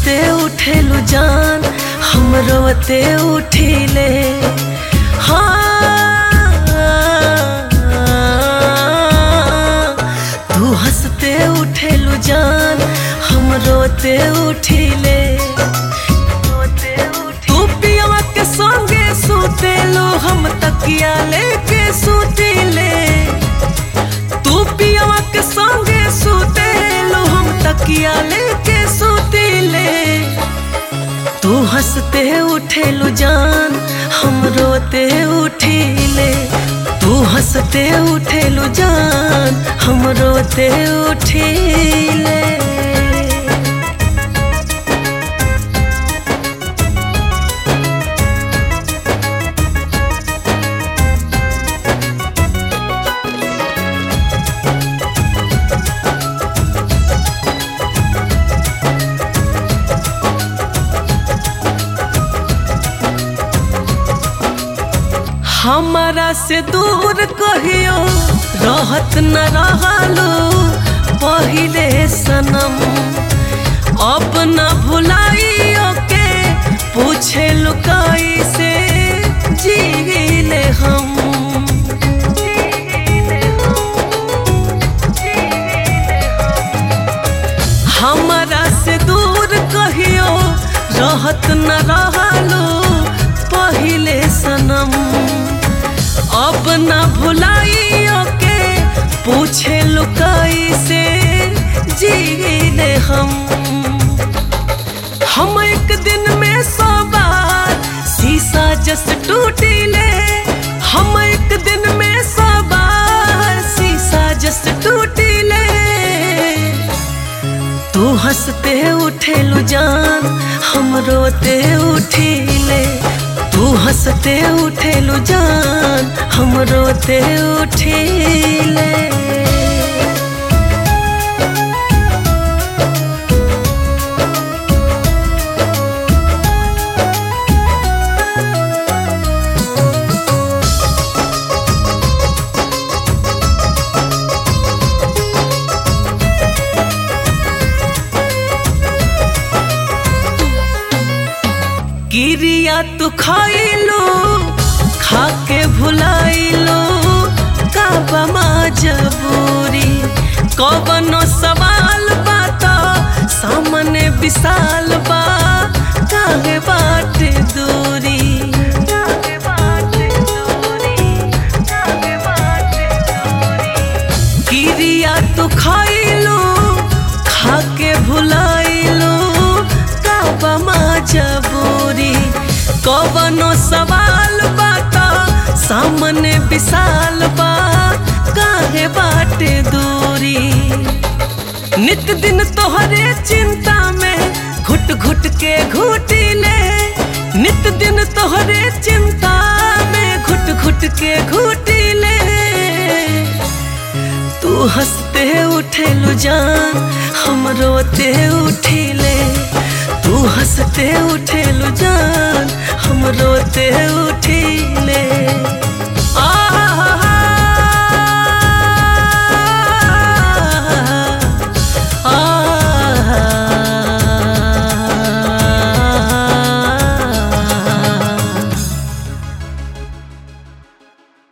हंसते उठेलु जान हम रोते उठिले हाँ तू हंसते उठेलु जान हम रोते उठिले तू पियवा के संगे सुतेलो हम तकिया लेके सुतिले तू पियवा के संगे सुतेलो हम तकिया लेके सुतिले तू हंसते उठेलु जान हम रोते उठिले तू हंसते उठेलु जान हम रोते उठिले हमारा से दूर कहियो रहत न रहलो पहिले सनम अब न भुलाइयो के पूछे लुकाई से जीले हम हमारा से दूर कहियो रहत न रहलो पहिले सनम अब न भुलाइयो के पूछे लुकाई से जीले हम हम एक दिन में सौ बार शीशा जस टूटिले हम एक दिन में सौ बार शीशा जस टूटिले तू हंसते उठेलु जान हम रोते उठिले तू हंसते उठेलु जान हम रोते उठिले गिरिया तू खाइलो खाके भुलाइलो काबा जबूरी कवनो सवाल बात सामने विशाल बा काहे बाट दूरी गिरिया तू खाइलो खाके भुलाइलो काबा जबूरी कवनो सवाल बाता सामने विशाल बा काहे बाटे दूरी नित दिन तोहरे चिंता में घुट घुट के घुटिले नित दिन तोहरे चिंता में घुट घुट के घुटिले तू हंसते उठेलु जान हम रोते उठिले तू हंसते उठेलु जान हम रोते उठिले